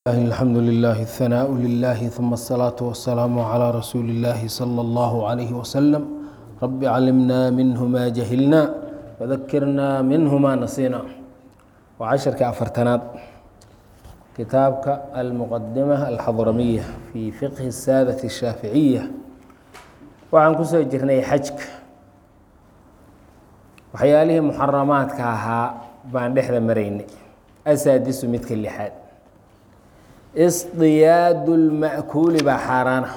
الحمد لله الثناء لله ثم الصلاة والسلام على رسول الله صلى الله عليه وسلم رب علمنا منه ما جهلنا وذكرنا منه ما نسينا وعشرك أفرتناد كتابك المقدمة الحضرمية في فقه السادة الشافعية وعن كسو جرني حجك waxyaalihii muxaramaadka ahaa baan dhexda maraynay asaadisu midka lixaad isdiyaadu lma'kuuli baa xaaraana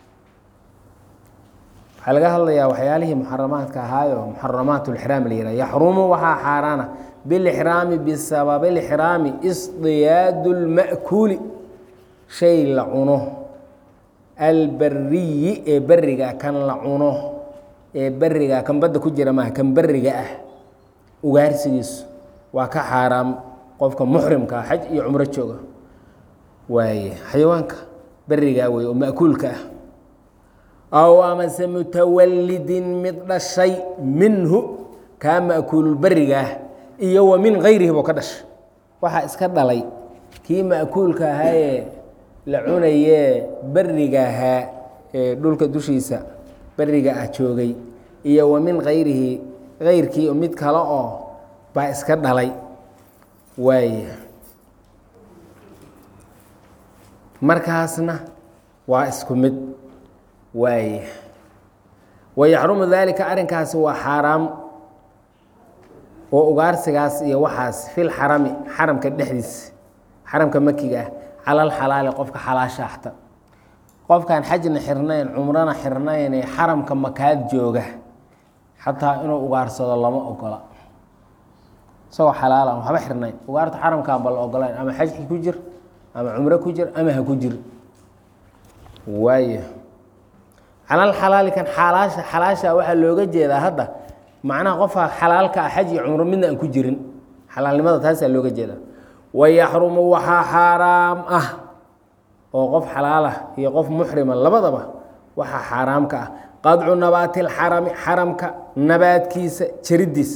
waxaa laga hadlayaa waxyaalihii muxaramaadka ahaayo muxaramaat lxraam la yihah yaxrumu waxaa xaaraana bilixraami bisababi lixraami isdiyaadu lma'kuuli shay la cuno albariyi ee beriga kan la cuno ee beriga kan badda ku jira maaha kan beriga ah ugaarsigiisu waa ka xaaraam qofka muxrimka ah xaj iyo cumro jooga waaye xayawaanka berigaa wey oo ma'kuulka ah aw amase mutawalidin mid dhashay minhu kaa ma'kuululberiga ah iyo wa min gayrihi boo ka dhashay waxaa iska dhalay kii ma'kuulka ahaayee la cunayee beriga ahaa ee dhulka dushiisa beriga ah joogay iyo wa min kayrihi kayrkii mid kale oo baa iska dhalay waaya markaasna waa isku mid waaya wayaxrumu daalika arrinkaasi waa xaaraam oo ugaarsigaas iyo waxaas fil xarami xaramka dhexdiisa xaramka makiga ah calal xalaali qofka xalaashaahta qofkaan xajna xirnayn cumrana xirnayn ee xaramka makaad jooga xataa inuu ugaarsado lama ogola isagoo xalaalan waxba xirnayn ugaarta xaramkaan ba la ogolayn ama xajki ku jir ama cumro ku jir ama ha ku jir waaya calal xalaali kan xalaasha xalaasha waxaa looga jeedaa hadda macnaha qofka xalaalka ah xaj iyo cumro midna aan ku jirin xalaalnimada taasaa looga jeedaa wayaxrumu waxaa xaaraam ah oo qof xalaalah iyo qof muxrima labadaba waxaa xaaraamka ah qadcu nabaati lxarami xaramka nabaadkiisa jaridiisa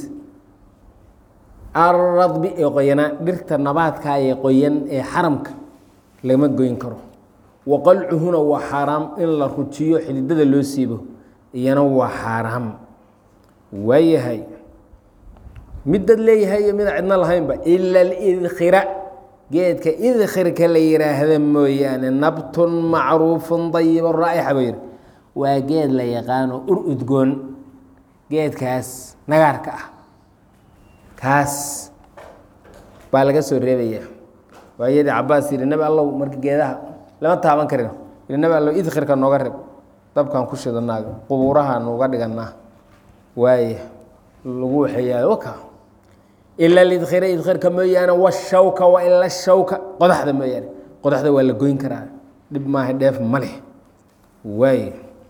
alradbi ee qoyanaa dhirta nabaadka ee qoyan ee xaramka lama goyn karo wa qalcuhuna waa xaaraam in la rujiyo xididada loo siibo iyana waa xaaraam waayahay mid dad leeyahay iyo mida cidno lahaynba ila lidkhira geedka idkhirka la yiraahda mooyaane nabtun macruufun dayiba raa'ixa buu yihi waa geed la yaqaano ur udgoon geedkaas nagaarka ah kaas baa laga soo reebaya waayadii cabaas yihi nabi allow marka geedaha lama taaban karin yihi nabi allow idkhirka nooga reb dabkaan ku shidanaaga qubuuraha nuuga dhiganaa waaye lagu waxeeyaa waka ila lidkhira idkhirka mooyaane washawka wa ila shawka qodaxda mooyaane qodaxda waa la goyn karaa dhib maaha dheef ma leh waay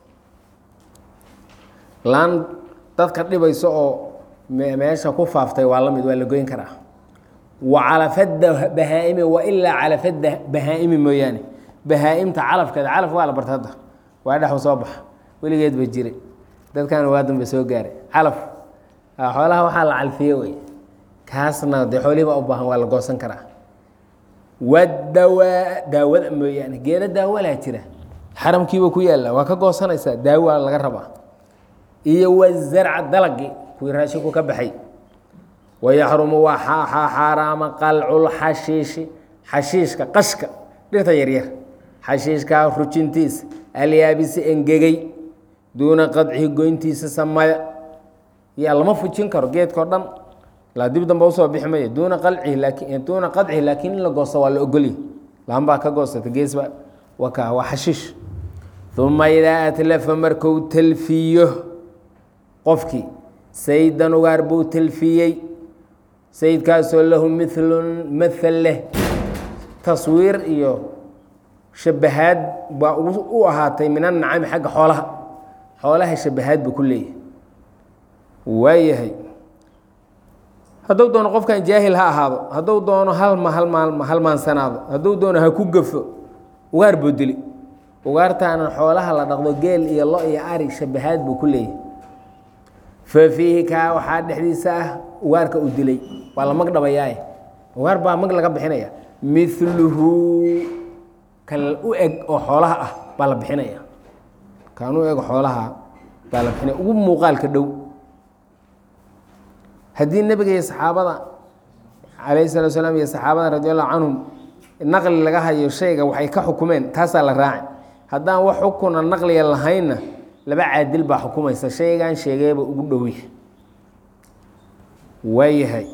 laan dadka dhibayso oo meesha ku faaftay waa la mid waa la goyn karaa wa calafada bahaa-imi wa ilaa calafada bahaa-imi mooyaane bahaa-imta calafkeeda calaf waa la barta hadda waa dhexu soo baxa weligeed ba jiray dadkana waa danba soo gaaray calaf xoolaha waxaa la calfiye wey kaasna dee xoolihii baa u baahan waa la goosan karaa wadawaa daawada mooyaane geeda daawalaa jira xaramkiiba ku yaalla waa ka goosanaysaa daawa laga rabaa iyo wazarca dalagii kuwii raashinku ka baxay wayaxrumu waa xaaraama qalculxashiishi xashiishka qashka dhirta yaryar xashiishkaa rujintiisa alyaabisi engegay duuna qadcihi goyntiisa samaya yaa lama fujin karo geedkao dhan laa dib damba usoo bixi maya duuna qalcihi laakin duuna qadcihi laakiin in la goosto waa la ogolya laanbaa ka goostata geesba waka waa xashiish uma idaa atlafa marku talfiyo qofkii saydan ugaar buu talfiyey sayidkaasoo lahu milun maal leh taswiir iyo shabahaad baa u ahaatay min annacami xagga xoolaha xoolaha shabahaad buu ku leeyahay waayahay hadduu doono qofkan jaahil ha ahaado hadduu doono halma halma halmaansanaado hadduu doono ha ku gafo ugaar buu dili ugaartaanan xoolaha la dhaqdo geel iyo lo iyo ari shabahaad buu ku leeyahay fa fiihi kaa waxaa dhexdiisa ah ugaarka u dilay waa la mag dhabayaaye ugaar baa mag laga bixinaya miluhu kan u eg oo xoolaha ah baa la bixinaya kan u eg xoolaha baa la bixinaya ugu muuqaalka dhow haddii nebiga iyo saxaabada calayhi salatu salaam iyo saxaabada radi allahu canhum naqli laga hayo shayga waxay ka xukumeen taasaa la raaci haddaan wax xukuna naqliga lahaynna laba caadil baa xukumaysa shaygan sheegeeba ugu dhowya waayahay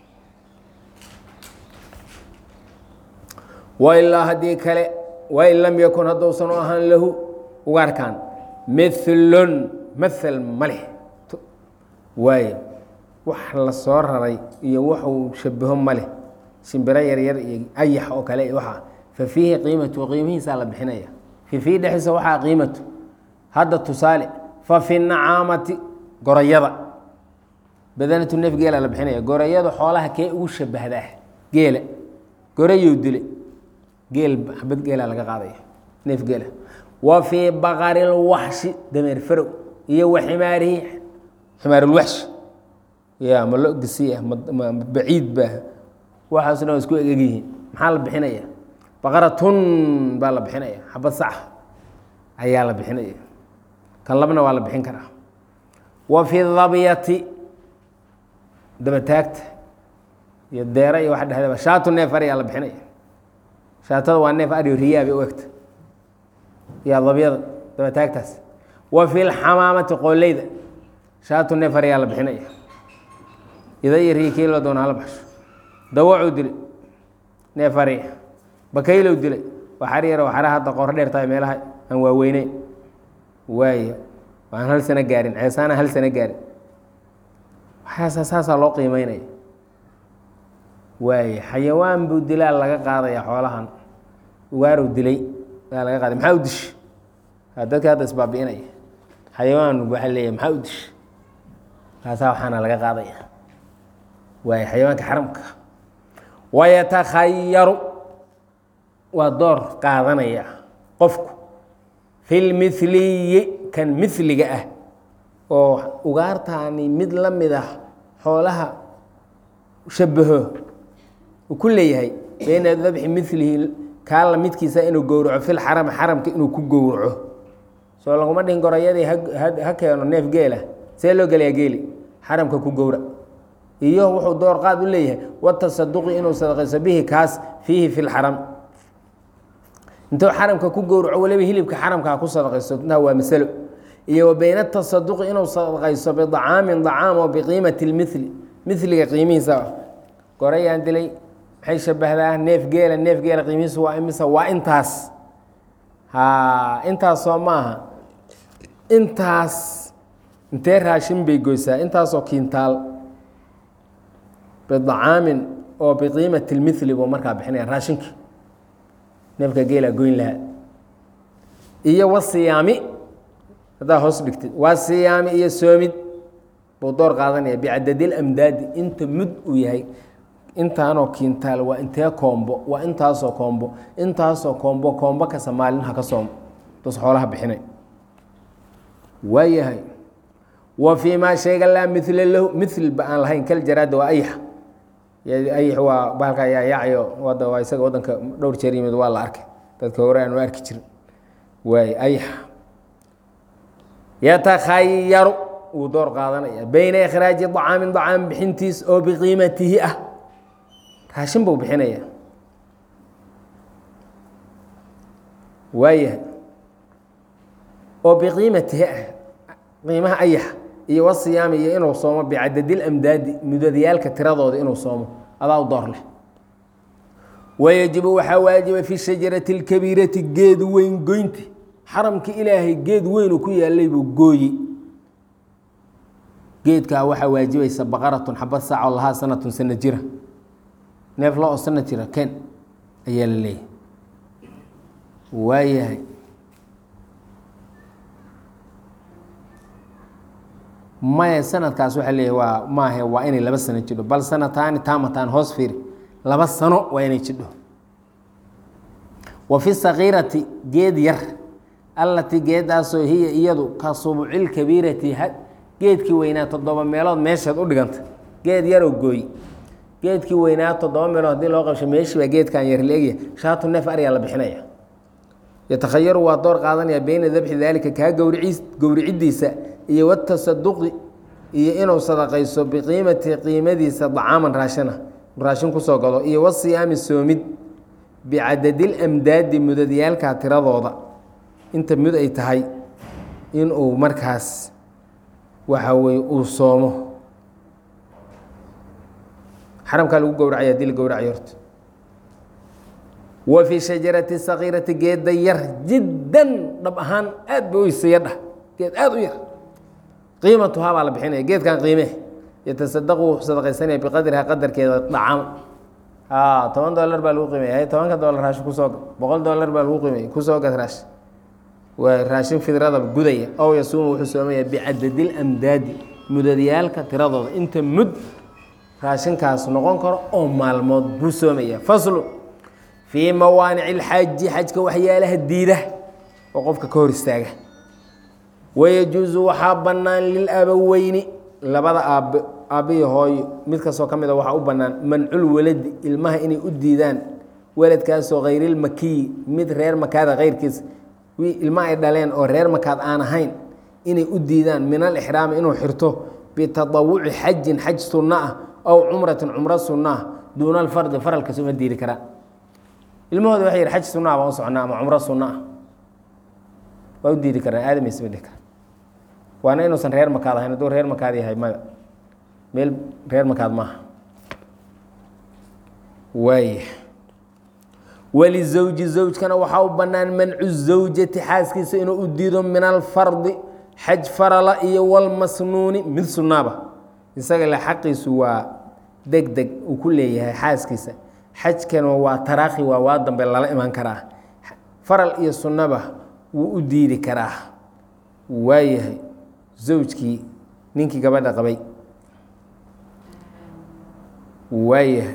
wailaa haddii kale wain lam yakun hadduusan u ahaan lahu ugaarkan milun mael ma leh waayo wax la soo raray iyo waxuu shabaho ma leh shimbiro yaryar iyo ayax oo kale waxa fa fiihi qiimatu qiimihiisaa la bixinaya fi fiihi dhexdiisa waxaa qiimatu hadda tusaale fa fi nacaamati gorayada badanatu neef geela la bixinaya gorayada xoolaha kee ugu shabahdaa geela gorayow dile geel xabad geela laga qaadaya neef geela wa fii baqari lwaxshi dameer farow iyo wa ximaarihi ximaarulwaxshi ya ma lo gisi ah ma baciid ba waxaas dhan isku egegyihiin maxaa la bixinaya baqaratun baa la bixinaya xabad sax ayaa la bixinaya kan labna waa la bixin karaa wa fi dabyati dabataagta iyo deera iyo waxa dhexdaba shaatu neef ariyaa la bixinaya shaatada waa neef ariyo riyaa bay u egta yaa dabyada dabataagtaas wa fi lxamaamati qooleyda shaatu neef ariyaa la bixinaya ida iyo riya kii la doona hala baxsho dawacuu dilay neef ari bakaylow dilay waxar yaro waxara hadda qoor dheer tahay meelaha aan waaweyneyn waayo waan hal sano gaarin ceesaana hal sano gaarin waxaasa saasaa loo qiimeynaya waaye xayawaan buu dilaa laga qaadaya xoolahan ugaarow dilay aa laga qaaday maxaa u dish dadka hadda isbaabi'inaya xayawaan waxaa leeyahay maxaa u dish kaasaa waxaana laga qaadaya waaye xayawaanka xaramka wayatakhayaru waa door qaadanaya qofku fi lmiliyi kan miliga ah oo ugaartaani mid la mid ah xoolaha shabaho uu ku leeyahay bayna dabxi milihi kaa la midkiisa inuu gowraco fil xarami xaramka inuu ku gowraco soo laguma dhihin gorayadii ha keeno neef geela see loo gelayaa geeli xaramka ku gowra iyo wuxuu door qaad u leeyahay watasaduqi inuu sadaqayso bihi kaas fiihi fi lxaram intuu xaramka ku gowraco waliba hilibka xaramkaa ku sadaqayso intaa waa masalo iyo wa bayna tasaduqi inuu sadaqayso bidacaamin dacaam oo biqiimati lmili miliga qiimihiisa gorayaan dilay maxay shabahdaa neef geela neef geela qiimihiisu waa imisa waa intaas ha intaas soo maaha intaas intee raashin bay goysaa intaasoo kiintaal bidacaamin oo biqiimati lmili buu markaa bixinaya raashinki neefka geela goyn lahaa iyo wasiyaami haddaa hoos dhigtid waa siyaami iyo soomid buu door qaadanaya bicadadil amdaadi inta mud uu yahay intaanoo kiintaal waa intee koombo waa intaasoo koombo intaasoo koombo koombo kasta maalin ha ka soomo dus xoolaha bixinay waayahay wa fii maa shayga laa mila lahu milba aan lahayn kal jaraada waa ayax ayax waa bahalka ayaa yaacayo wada waa isaga wadanka dhowr jeer yimid waa la arkay dadka hore aanu arki jirin waay ayax yatakhayaru wuu door qaadanaya bayna ikhraaji acaamin acaam bixintiis oo biqiimatihi ah raashin buu bixinaya waayahay oo biqiimatihi ah qiimaha ayax iyo wasiyaami iyo inuu soomo bicadadil amdaadi mudadyaalka tiradooda inuu soomo adaa u door leh wayajibu waxaa waajiba fi shajarati اlkabiirati geed weyn goynti xaramka ilaahay geed weynuu ku yaalay buu gooyi geedkaa waxaa waajibaysa baqaratun xabad saac oo lahaa sanatun sana jira neef lo oo sana jira ken ayaa la leeyahay waayahay maya sanadkaas waxaa leeyahy waa maahe waa inay laba sano jidho bal sanataani taamataan hoos fiiri laba sano waa inay jidho wa fi sakiirati geed yar allatii geedaasoo hiya iyadu ka subucilkabiirati geedkii weynaa toddoba meelood meesheed u dhiganta geed yaroo gooy geedkii weynaa toddoba meelood hadii loo qabsho meeshii baa geedkan yar leegya shaatu neef aryaa la bixinaya yatakhayaru waa door qaadanaya beyna dabxi daalika kaa gowricis gowricidiisa iyo watasaduqi iyo inuu sadaqayso biqiimati qiimadiisa dacaaman raashina raashin kusoo gado iyo wasiyaami soomid bicadadil amdaadi mudadyaalka tiradooda inta mud ay tahay inuu markaas waxa weye uu soomo xaramkaa lagu gowracaya hadii la gowracayo horta wa fii shajarati sakiirati geeda yar jiddan dhab ahaan aad ba uysaya dhah geed aada u yar qiimatuhaa baa la bixinaya geedkan qiime yatasadaqu wuxuu sadaqaysanaya biqadriha qadarkeeda dhacam a toban dolar baa lagu qiimaya tobanka dolar raashin kusoo gad boqol dolar baa lagu qiimaya kusoo gad raashin waa raashin fidrada gudaya ow yasuumu wuxuu soomaya bicadadil amdaadi mudadyaalka tiradooda inta mud raashinkaas noqon karo oo maalmood buu soomaya faslu fii mawaanici ilxaaji xajka waxyaalaha diida oo qofka ka hor istaaga wayajuusu waxaa bannaan lilabaweyni labada aabbe aabbiyo hooyo mid kastoo ka mid a waxaa u bannaan mancul waladi ilmaha inay u diidaan weladkaasoo khayrilmakiyi mid reer makaada keyrkiisa ilma ay dhaleen oo reer makaad aan ahayn inay u diidaan min alixraami inuu xirto bitadawuci xajin xaj sunno ah aw cumratin cumro sunno ah duuna alfardi faralkas uma diidi karaan ilmahooda waxay yihi xaj sunno ah baan u socnaa ama cumro sunno ah waa u diidi karaan aadamaysa ma dhihi kara waana inuusan reer makaad ahayn hadduu reer makaad yahay maya meel reer makaad maaha waaya walizawji zawjkana waxaa u bannaan mancu zawjati xaaskiisa inuu u diido min alfardi xaj farala iyo walmasnuuni mid sunnaaba isaga le xaqiisu waa deg deg uu ku leeyahay xaaskiisa xajkana waa taraakhi waa waa dambe lala iman karaa faral iyo sunnaba wuu u diidi karaa waayahay zawjkii ninkii gabadha qabay waayahay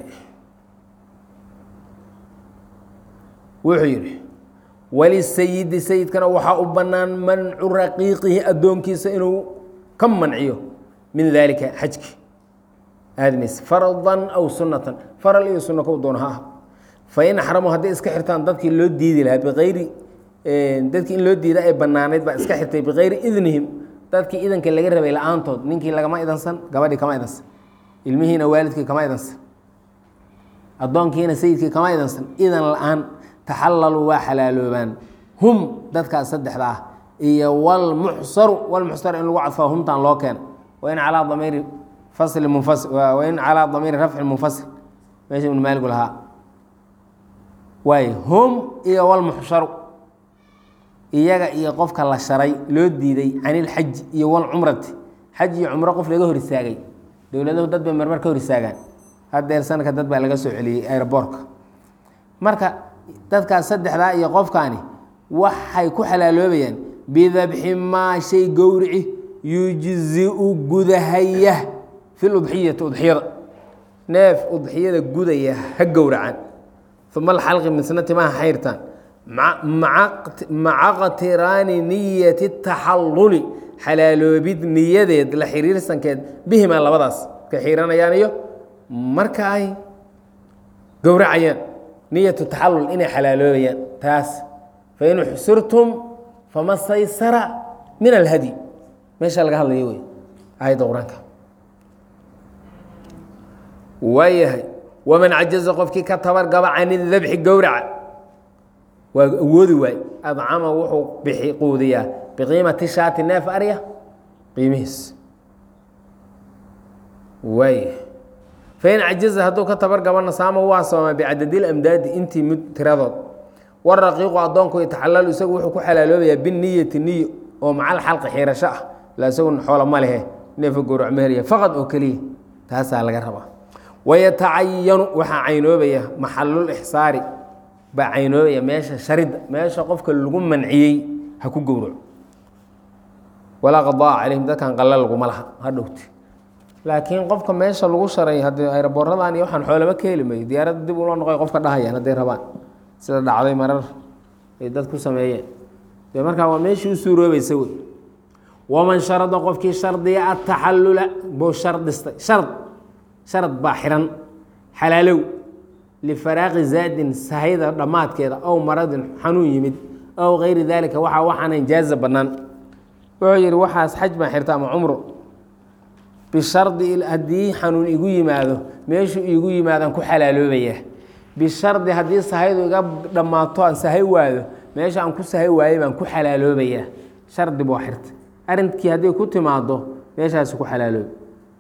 wuxuu yidhi walisayidi sayidkana waxaa u bannaan mancu raqiiqihi addoonkiisa inuu ka manciyo min daalika xajki aadmayse fardan aw sunnatan faral iyo sunno kow doona ha ah fain axramuu hadday iska xirtaan dadkii loo diidi lahaa biayri dadkii in loo diida ay bannaanayd baa iska xirtay bikayri idnihim dadkii idanka laga rabay la-aantood ninkii lagama idansan gabadhii kama idansan ilmihiina waalidkii kama idansan addoonkiina sayidkii kama idansan idan la-aan taxalaluu waa xalaaloobaan hum dadkaas saddexda ah iyo wlmuxsaru wlmuxsar in lagu cadfaa humtaan loo keena wain calaa damiiri fasli munfasi wain calaa damiiri rafci munfasil meesha ibnu maaligu lahaa waay hum iyo wlmuxsharu iyaga iyo qofka la sharay loo diiday can ilxaji iyo walcumrati xaj iyo cumro qof laga hor istaagay dowladuhu dad bay marmar ka hor istaagaan hadeer sanadka dad baa laga soo celiyey aeroboortka marka dadkaas saddexdaa iyo qofkaani waxay ku xalaaloobayaan bidabxi maa shay gowrici yujziu gudahaya fi ludxiyati udxiyada neef udxiyada gudaya ha gowracan uma alxalqi misna timaha xayrtaan maca qtiraani niyati taxalluli xalaaloobid niyadeed la xiriirsankeed bihimaa labadaas ka xiiranayaan iyo marka ay gowracayaan niyatu taxallul inay xalaaloobayaan taas fain uxsirtum fama staysara min alhadyi meesha laga hadlayo wey aayadda qur-aanka waayahay waman cajaza qofkii ka tabargaba can idabxi gowraca waa awoodi waay adcama wuxuu bixi quudiyaa biqiimati shaati neef arya qiimihiis waayahay fain cajaza hadduu ka tabargabana saama waa sooma bicadadil amdaadi intii mud tiradood waraqiiqu addoonku yataxalalu isagu wuxuu ku xalaaloobayaa biniyati niyo oo macal xalqi xiirasho ah la isagu xoola ma lehe neefa gowrac meherya faqad oo keliya taasaa laga rabaa wayatacayanu waxaa caynoobaya maxalul ixsaari baa caynoobaya meesha sharidda meesha qofka lagu manciyey ha ku gowraco walaa qadaa calayhim dadkan qalla laguma laha ha dhowti laakiin qofka meesha lagu sharay haddii ayraboorradan iyo waxaan xoolaba ka heli mayo diyaaradda dib ula noqoy qofka dhahayaan hadday rabaan sida dhacday marar ay dad ku sameeyeen dee markaa waa meeshii u suuroobaysa wey waman sharada qofkii shardiya ataxallula buu shardistay shard sharad baa xihan xalaalow lifaraaqi zaadin sahayda dhammaadkeeda ow maradin xanuun yimid ow kayri daalika waxaa waxaanan jaaza bannaan wuxuu yidhi waxaas xaj baan xirta ama cumro bishardi haddii xanuun igu yimaado meeshuu iigu yimaadaan ku xalaaloobaya bishardi haddii sahaydu iga dhammaato aan sahay waado meesha aan ku sahay waayay baan ku xalaaloobayaa shardi buu xirta arrinkii hadday ku timaado meeshaasi ku xalaaloobi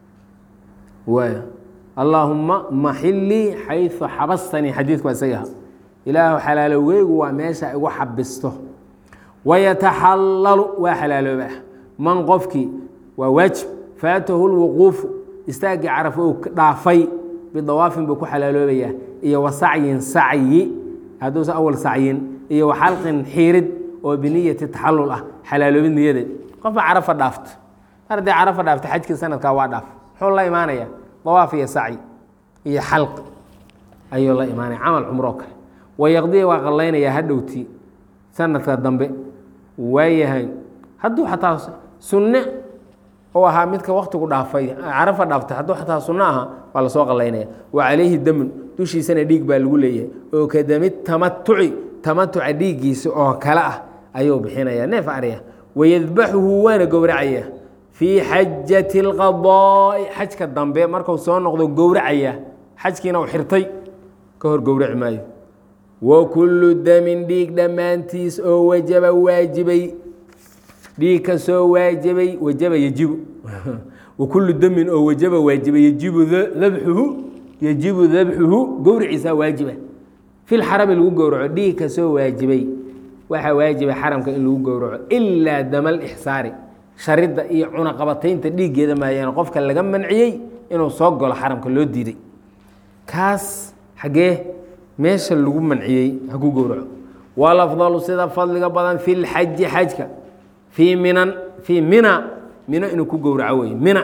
waay allaahumma maxilii xaysu xabastanii xadiidku waa isaga aha ilaahu xalaalowgeygu waa meesha igu xabisto wayataxallalu waa xalaaloobaa man qofkii waa waajib faatahu lwuquufu istaaggii carafo uu dhaafay bidawaafin buu ku xalaaloobayaa iyo wa sacyin sacyi hadduusa awal sacyin iyo wa xalqin xiirid oo biniyati taxallul ah xalaaloobid niyadeed qofba carafa dhaafto mar haddii carafa dhaafta xajkii sanadkaa waa dhaaf muxuu la imaanaya dawaaf iyo sacyi iyo xalqi ayuu la imaanaya camal cumroo kale wayaqdiya waa qallaynayaa hadhowtii sanadka dambe waayahay hadduu xataa sunne u ahaa midka waktigu dhaafay carafa dhaaftay hadduu xataa sunno ahaa waa lasoo qallaynaya wa calayhi damun dushiisana dhiig baa lagu leeyahay oo ka dami tamatuci tamatuca dhiiggiisa oo kale ah ayuu bixinaya neef arya wayadbaxuhu waana gowracaya fii xajati اlqadaa'i xajka dambe marku soo noqdo gowracaya xajkiina uu xirtay ka hor gowraci maayo wa kullu damin dhiig dhammaantiis oo wajaba waajibay dhiig ka soo waajibay wajaba yejibu wa kullu damin oo wajaba waajibay yejibu dabxuhu yejibu dabxuhu gowriciisaa waajiba fi lxarami lagu gowraco dhiig ka soo waajibay waxaa waajiba xaramka in lagu gowraco ilaa dama lixsaari sharidda iyo cunaqabataynta dhiiggeeda maayaan qofka laga manciyey inuu soo galo xaramka loo diiday kaas xaggee meesha lagu manciyey ha ku gowraco walafdalu sida fadliga badan fi lxaji xajka fii minan fii mina mino inuu ku gowraco wey mina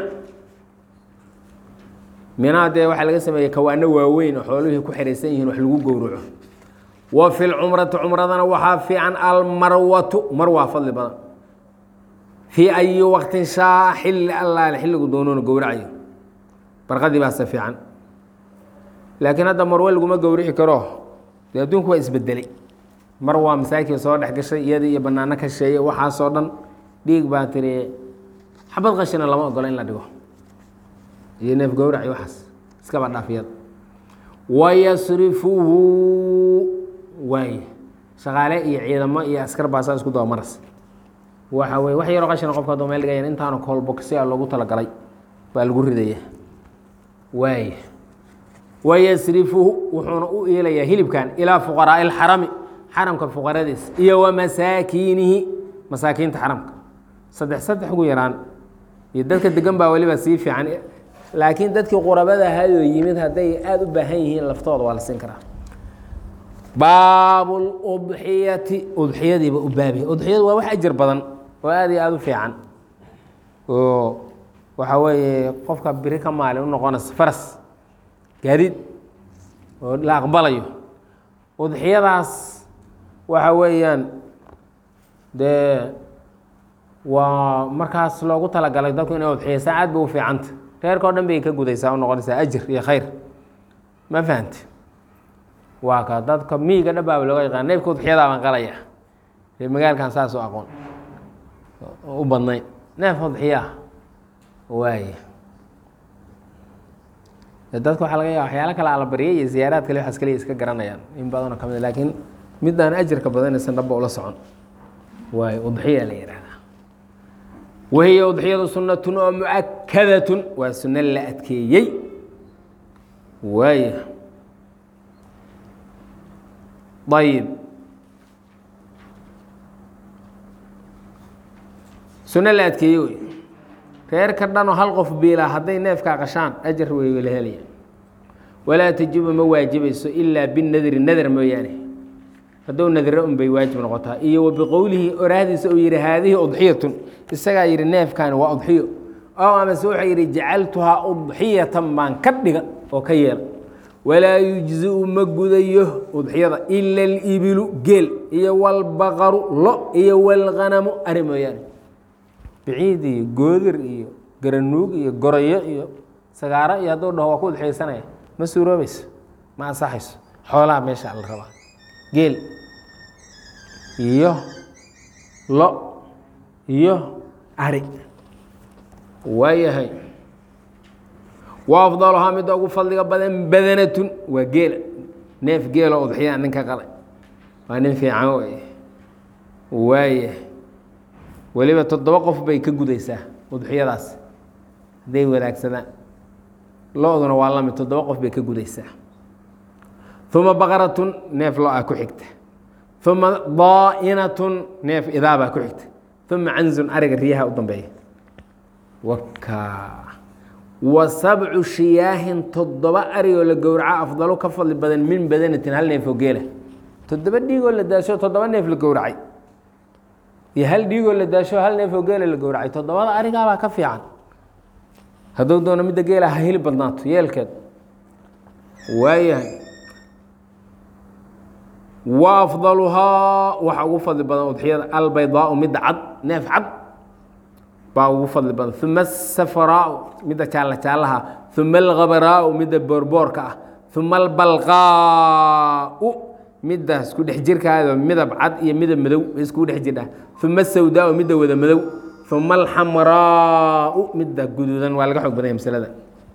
mina dee waxaa laga sameeyey kawaano waaweyn oo xooluhii ku xihaysan yihiin wax lagu gowraco wa fi lcumrati cumradana waxaa fiican almarwatu marwaa fadli badan fii ayi waqtin shaa xilli allaale xilligu doonoona gowracayo barqadii baase fiican laakiin hadda marwe laguma gowrici karo dee adduunku waa isbedelay mar waa masaakii soo dhex gashay iyadii iyo banaano ka sheeye waxaasoo dhan dhiig baa tiri xabad qashina lama ogola in la dhigo iyo neef gowrac iyo waxaas iskaba dhaafiyada wayasrifuhu waay shaqaale iyo ciidamo iyo askar baasaa isku daba maras waxa weye wax yaroo qashina qofka haduu meel dhigayan intaanu koolbogsia loogu talagalay baa lagu ridaya waay wayasrifuhu wuxuuna u iilayaa hilibkan ilaa fuqaraai اlxarami xaramka fuqaradiis iyo wa masaakiinihi masaakiinta xaramka saddex saddex ugu yaraan iyo dadka degan baa weliba sii fiican laakiin dadkii qurabada ahaayoo yimid hadday aada u baahan yihiin laftooda waa la siin karaa baabu ludxiyati udxiyadiiba u baabiya udxiyadu waa wax ajar badan oo aada iyo aada u fiican oo waxa weeye qofka biri ka maali u noqonaysa faras gaadiid oo la aqbalayo udxiyadaas waxa weeyaan dee waa markaas loogu talagalay dadku inay udxiyaysaa aad bay u fiicanta reerka o dhan bay ka gudaysaa u noqonaysaa ajir iyo khayr ma fahamti waa ka dadka miiga dhabaaba looga yaqaan neefka udxiyadaa baan qalaya reer magaalkan saas u aqoon u badnayn neef udxiyaa waaya dadka waxaa laga yaaba waxyaalo kale alabaryay iyo ziyaaraad kale waxaas kaliya iska garanayaan in badanoo ka mid laakiin midaan ajarka badanaysan dhaba ula socon waay udxiya la yihahdaa wahiya udxiyadu sunnatun oo muakadatun waa sunno la adkeeyey waaya ayib sunno la adkeeyey wey reerka dhanoo hal qof biilaa hadday neefkaa qashaan ajar wey la helaya walaa tajibu ma waajibayso ilaa binadri nadar mooyaane haddou nadre un bay waajib noqotaa iyo wa biqowlihi oraahdiisa uu yihi haadihi udxiyatun isagaa yihi neefkaani waa udxiyo oo amase wuxuu yihi jacaltuhaa udxiyatan baan ka dhiga oo ka yeela walaa yujziu ma gudayo udxiyada ila alibilu geel iyo walbaqaru lo iyo walganamu ari mooyaane biciid iyo goodir iyo garanuug iyo gorayo iyo sagaaro iyo hadduu dhaho waa ku udxiyeysanaya ma suuroobayso ma ansaxayso xoolaha meesha la rabaa geel iyo lo iyo ari waayahay wa afdaluhaa midda ugu fadliga badan badanatun waa geela neef geelo udxiyaa ninka qalay waa nin fiican wey waaya weliba toddoba qof bay ka gudaysaa udxiyadaas hadday wadaagsadaan lo-duna waa lamid toddoba qof bay ka gudaysaa uma baqaratun neef lo-a ku xigta uma daa'inatun neef idaabaa ku xigta uma canzun ariga riyaha u dambeeya waka wa sabcu shiyaahin toddoba arigoo la gowraco afdalo ka fadli badan min badanatin hal neef oo geela toddoba dhiigoo la daasho toddoba neef la gowracay iyo hal dhiigoo la daasho hal neef oo geela la gowracay toddobada arigaabaa ka fiican hadduu doono midda geela ha hili badnaato yeelkeed waayahay wa afdaluhaa waxa ugu fadli badan udxiyada albaydaau midda cad neef cad baa ugu fadli badan uma asafraau midda jaalla jaallaha uma alkhabaraau midda boorboorka ah uma albalqaau midda isku dhex jirkaado midab cad iyo midab madow isku dhex jirdha uma asawdaau midda wada madow uma alxamraau midda guduudan waa laga xoog badanya masalada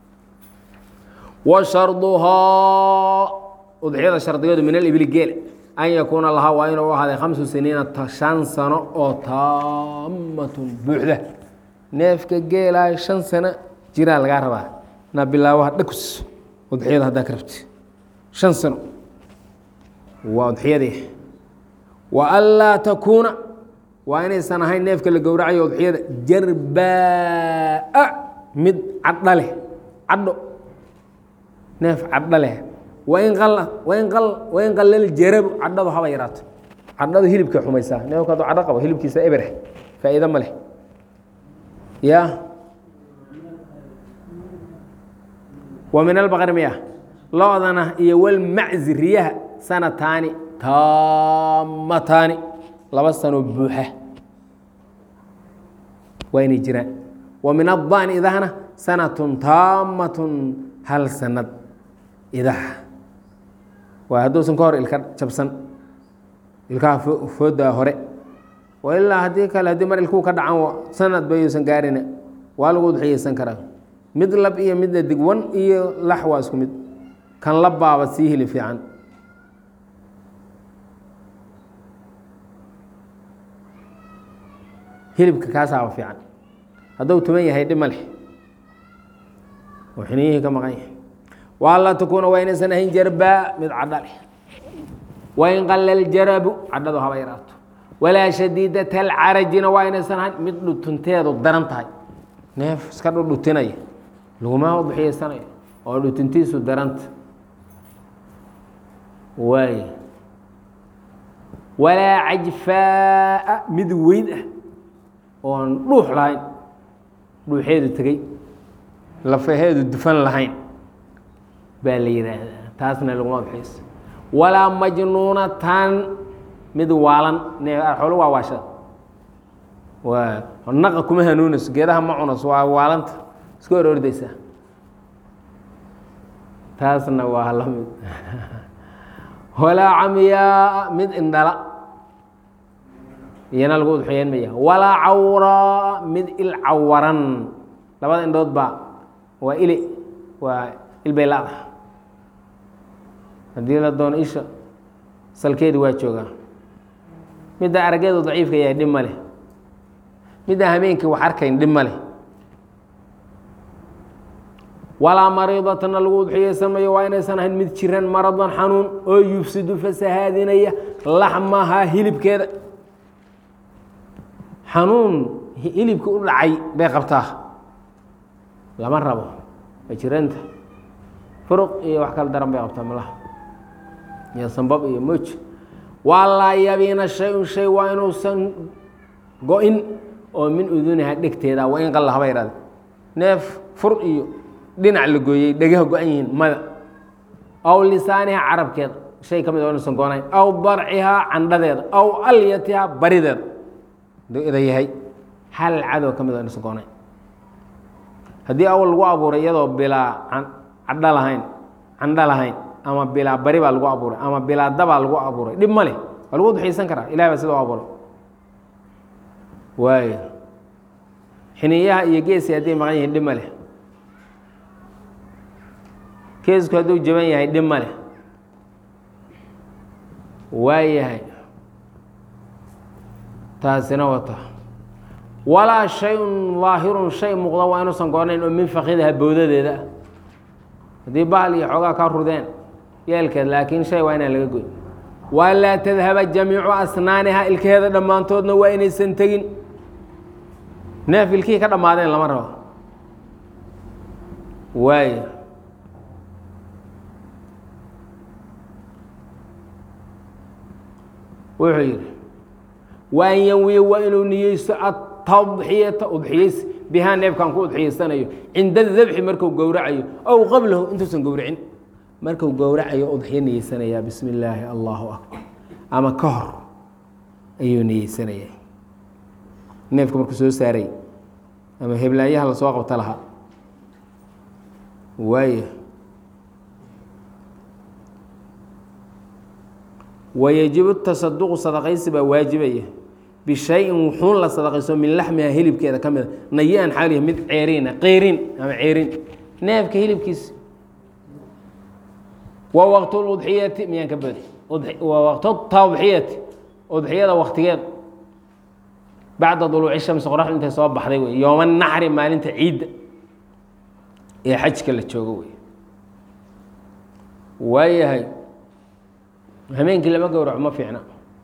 wa sharduhaa udxiyada shardigeedu min alibli geel an yakuuna lahaa waa inuu ahaaday khamsu siniina shan sano oo taamatun buuxda neefka geelaa shan sano jiraa lagaa rabaa na bilaabaha dhakus udxiyada haddaa ka rabti shan sano waa udxiyadii wa anlaa takuuna waa inaysan ahayn neefka la gowracayo udxiyada jarbaa mid cadho leh cadho neef cadho leh wain qalla wain qal wain qallal jarabu cadhadu haba yaraato cadhadu hilibka xumaysaa neefku hadduu cadho qabo hilibkiisa ebereh faa'iido ma leh ya wa min albaqri miya lo-dana iyo walmaczi riyaha sanataani taamataani laba sanoo buuxa waa inay jiraan wa min addaani idahna sanatun taamatun hal sanad idaha waa hadduusan ka hor ilka jabsan ilkaha foodaa hore ilaa haddii kale haddii mar ilkuu ka dhacan sanad bayuusan gaarina waa lagu udxiyeysan karaa mid lab iyo midna digwan iyo lax waa isku mid kan labbaaba sii hili fiican hilibka kaasaaba fiican hadduu tuman yahay dhib ma leh oo xiniyihii ka maqan yahay waanlaa takuuna waa inaysan ahayn jarbaa mid cadho leh wain qalla ljarabu cadhadu haba yaraato walaa shadiidat alcarajina waa inaysan ahayn mid dhutunteedu daran tahay neef iska dhudhutinaya laguma udxiyeysanaya oo dhutuntiisu daranta waay walaa cajfaa'a mid weyd ah oon dhuux lahayn dhuuxeedu tegey lafaheedu dufan lahayn baa la yidhaahdaa taasna laguma udxiyeysa walaa majnuunatan mid waalan xoolo waa waashada waa naqa kuma hanuunayso geedaha ma cunayso waa waalanta iska hor ordeysaa taasna waa la mid walaa camyaa mid indhala iyana lagu udxiyeen maya walaa cawraa mid il cawaran labada indhood baa waa ile waa ilbay la-da haddii la doono isha salkeedi waa joogaa midda araggeedu daciifka yahay dhib ma leh midda hameenkii wax arkayn dhib ma leh walaa mariidatana lagu udxiyeysan mayo waa inaysan ahayn mid jiran maradan xanuun oo yufsidu fasahaadinaya laxmahaa hilibkeeda xanuun hilibka u dhacay bay qabtaa lama rabo waa jiranta furuq iyo wax kala daran bay qabtaa malaha iyo sambab iyo moj waa laa yabiina shay-un shay waa inuusan go-in oo min uduniha dhegteeda waa in qalla haba yidhahda neef fur iyo dhinac la gooyey dhegaha go-an yihiin mada aw lisaaniha carabkeeda shay ka mid oo inuusan goonayn aw darcihaa candhadeeda aw alyatiha barideeda haduu ida yahay hal cadow ka mid oo inuusan goonayn haddii awal lagu abuuray iyadoo bilaa cadho lahayn candho lahayn ama bilaa bari baa lagu abuuray ama bilaa dabaa lagu abuuray dhib ma leh waa lagu udxiyeysan karaa ilahi baa sida u abuuray waayo xiniyaha iyo geesi hadday maqan yihiin dhib ma leh geesku hadduu jaban yahay dhib ma leh waayahay taasina wata walaa shay-un daahirun shay muuqda waa inuusan goonayn oo min fakidaha bowdadeeda ah haddii bahal iyo xoogaa ka rudeen yeelkeed laakiin shay waa inaan laga goyn walaa tadhaba jamiicu asnaaniha ilkaheeda dhammaantoodna waa inaysan tegin neef ilkihii ka dhammaadeen lama rabo waayo wuxuu yidhi wa an yanwiya waa inuu niyeysto atadxiyata udxiyeysi bihaa neefkan ku udxiyeysanayo cinda dabxi marku gowracayo ow qablahu intuusan gowracin marku gowracayo udxiyo niyeysanayaa bismi illaahi allahu akbar ama ka hor ayuu niyeysanayaa neefka markuu soo saaray ama heblaayaha lasoo qabta lahaa waaya wayajibu tasaduqu sadaqaysi baa waajibaya bishayin wuxuun la sadaqayso min laxmiha hilibkeeda ka mida nayi-an xaalihi mid ceeriina qeyrin ama ceerin neefka hilibkiisa wa waqtu ludxiyati miyaan ka badi wa waqtu tadxiyati udxiyada waktigeed bacda duluuci shamsi qoraxdu intay soo baxday wey yooma naxri maalinta ciidda ee xajka la joogo wey waayahay habeenkii lama gowraco ma fiicna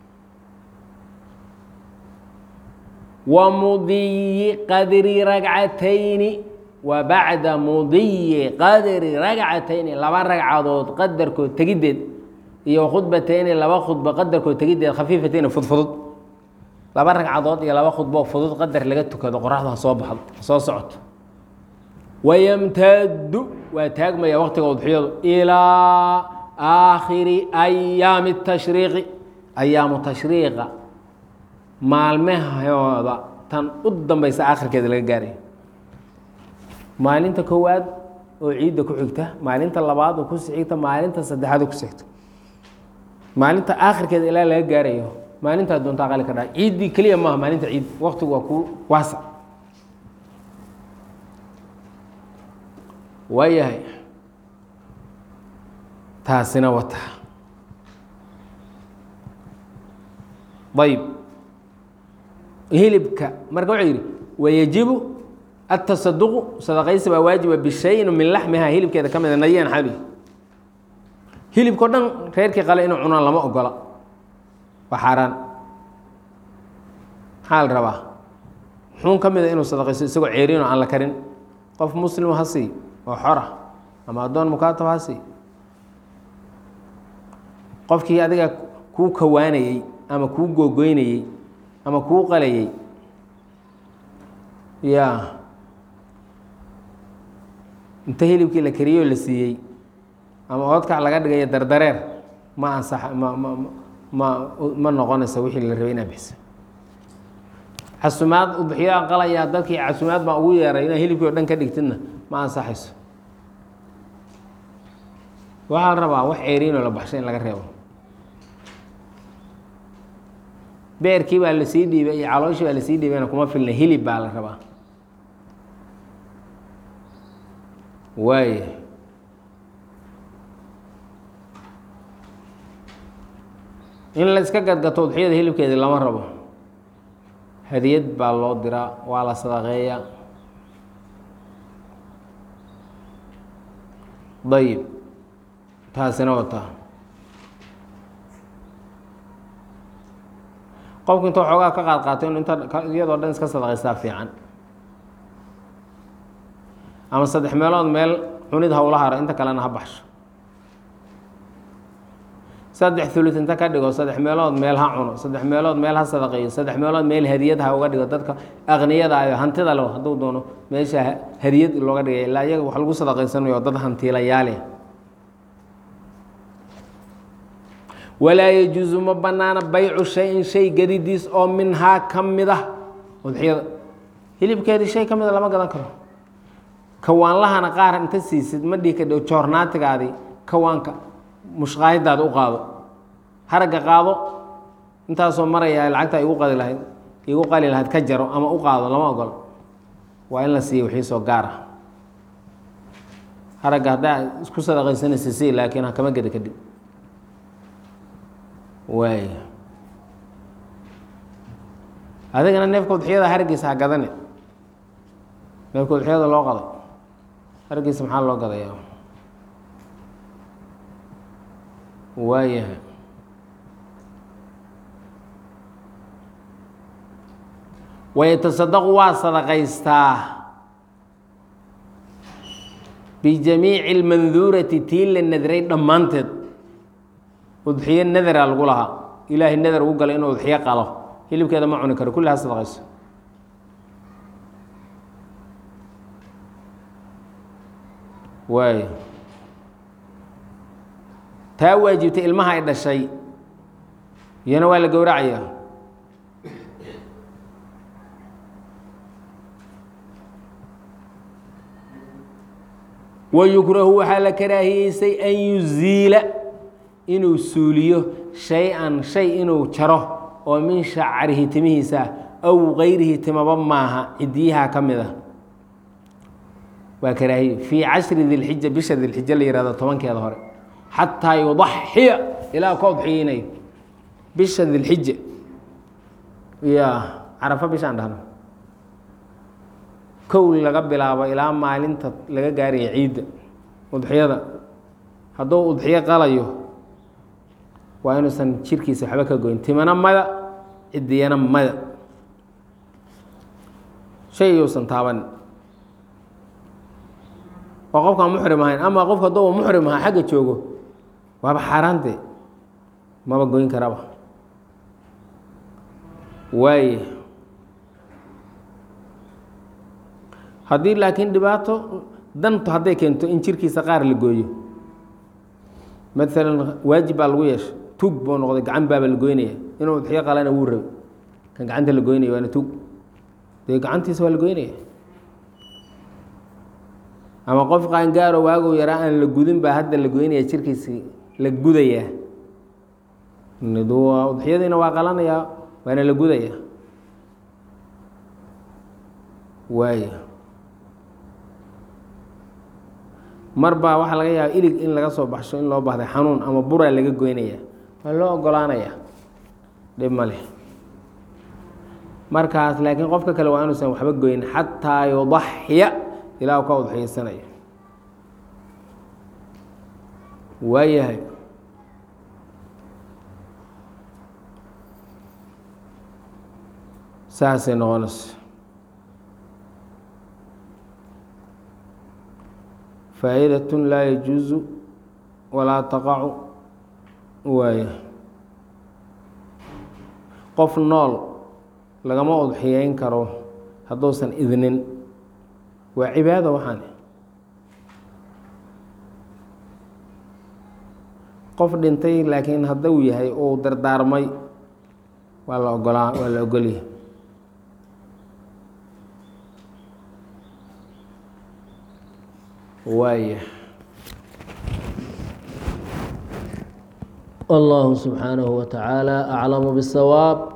wa mudiyi qadri ragcatayni wa bacda mudiyi qadri ragcatayni laba ragcadood qadarkood tegiddeed iyo khudbatayni laba khudbo qadarkood tegiddeed khafiifatayni fudfudud laba ragcadood iyo laba khudbo fudud qadar laga tukado qoraxdu ha soo baxdo ha soo socoto wayamtaadu waa taagmaya waqtiga udxiyadu ilaa aakhiri ayaami tashriiqi ayaamu tashriiqa maalmahooda tan u dambaysa aakhirkeeda laga gaarayo maalinta koowaad oo ciidda ku xigta maalinta labaad oo kusi xigta maalinta saddexaad oo kusi xigta maalinta aakhirkeeda ilaa laga gaarayo maalintaa doontaa qali ka dhaca ciiddii keliya maaha maalinta ciid waqtigu waa ku waasa waayahay taasina wata ayb hilibka marka wuxuu yidhi wayajibu atasaduqu sadaqaysi baa waajiba bishayin min laxmiha hilibkeeda ka mida nayan xali hilibkao dhan reerkii qale inuu cunaan lama ogola waa xaaraan maxaa la rabaa xuun ka mida inuu sadaqaysto isagoo ceeriinoo aan la karin qof muslim ha sii oo xora ama addoon mukaatab ha sii qofkii adiga kuu kawaanayey ama kuu googoynayey ama kuu qalayey ya inta hilibkii la kariyoo la siiyey ama oodkac laga dhigayo dardareer ma ansax ma ma ma ma noqonaysa wixii la rabay inaa bixisa casumaad udxiyaa qalayaa dadkii casumaad baa ugu yeeray inaa hilibkii o dhan ka dhigtidna ma ansaxayso waxaa la rabaa wax ceeriinoo la baxsho in laga reebo beerkii baa lasii dhiibay iyo calooshii baa lasii dhiibayna kuma filna hilib baa la rabaa waaya in la iska gadgato udxiyada hilibkeedii lama rabo hadiyad baa loo diraa waa la sadaqeeyaa dayib taasina wataa qofku intuu xoogaa ka qaad qaatay inu inta iyadoo dhan iska sadaqaystaa fiican ama saddex meelood meel cunid hawla haro inta kalena ha baxsho saddex thuluth inta ka dhigo saddex meelood meel ha cuno saddex meelood meel ha sadaqeeyo saddex meelood meel hadiyad ha uga dhigo dadka aqniyada ayo hantida le hadduu doono meesha hadiyad looga dhigay ilaa iyaga wax lagu sadaqaysanayo dad hantiilayaale walaa yajuusu ma banaana baycu shayin shay gadidiis oo minhaa ka mid ah udxiyada hilibkeedii shay ka mida lama gadan karo kawaanlahana qaar inta siisid ma dhihi kadho joornaatigaadii kawaanka mushqaahiddaada u qaado haragga qaado intaasoo maraya lacagta igu qadi lahayd igu qali lahayd ka jaro ama u qaado lama ogolo waa in la siiya wixii soo gaar ah haragga haddaa isku sadaqaysanaysa si laakiin hakama geda kadib waay adigana neefka udxiyada haraggiisa ha gadane neefka udxiyada loo qaday haraggiisa maxaa loo gadayaa waayahay wayatasadaqu waa sadaqaystaa bijamiici اlmanduurati tii la nadray dhammaanteed udxiyo nadara lagu lahaa ilaahay nadar ugu galay inuu udxiyo qalo hilibkeeda ma cuni karo kulli ha sadaqayso waay taa waajibtay ilmaha ay dhashay iyana waa la gowracaya wayukrahu waxaa la karaahiyeysay an yuziila inuu suuliyo shay-an shay inuu jaro oo min shacarihi timihiisa aw gayrihi timaba maaha cidiyaha ka mid a waa karaahiye fii cashri dilxija bisha dilxija la yihahdo tobankeeda hore xataa yudaxiya ilaa ka udxiyeynayo bisha dilxija ya carafo bishaan dhahno kow laga bilaabo ilaa maalinta laga gaaraya ciidda udxiyada hadduu udxiyo qalayo waa inuusan jirkiisa waxba ka goyn timana mada cidiyana mada shay yuusan taabanin oo qofkaan muxrim ahayn ama qofka hadduu muxrim ahaa xagga joogo waaba xaaraante maba goyn karaba waaye haddii laakiin dhibaato dantu hadday keento in jirkiisa qaar la gooyo maalan waajib baa lagu yeeshay tug buu noqday gacan baaba la goynaya inuu udxiyo qalana wuu rabay kan gacanta la goynaya waana tug dee gacantiisa waa la goynaya ama qof qaangaaro waagow yaraa aan la gudin baa hadda la goynaya jirkiisi la gudayaa udxiyadiina waa qalanayaa waana la gudayaa waaya mar baa waxaa laga yaaba ilig in laga soo baxsho in loo baahday xanuun ama buraa laga goynaya waa loo ogolaanaya dhib ma leh markaas laakiin qofka kale waa inuusan waxba goyn xataa yudaxya ilaa u ka udxiyeysanayo waayahay saasay noqonayso faa'idaة laa yajuuzu walaa taqacu waaya qof nool lagama udxiyeyn karo hadduusan idnin waa cibaado waxaan qof dhintay laakiin hadduu yahay uu dardaarmay waa la ogolaa waa la ogolyahay waaya allahu subxaanahu wa tacaala aclamu bisawaab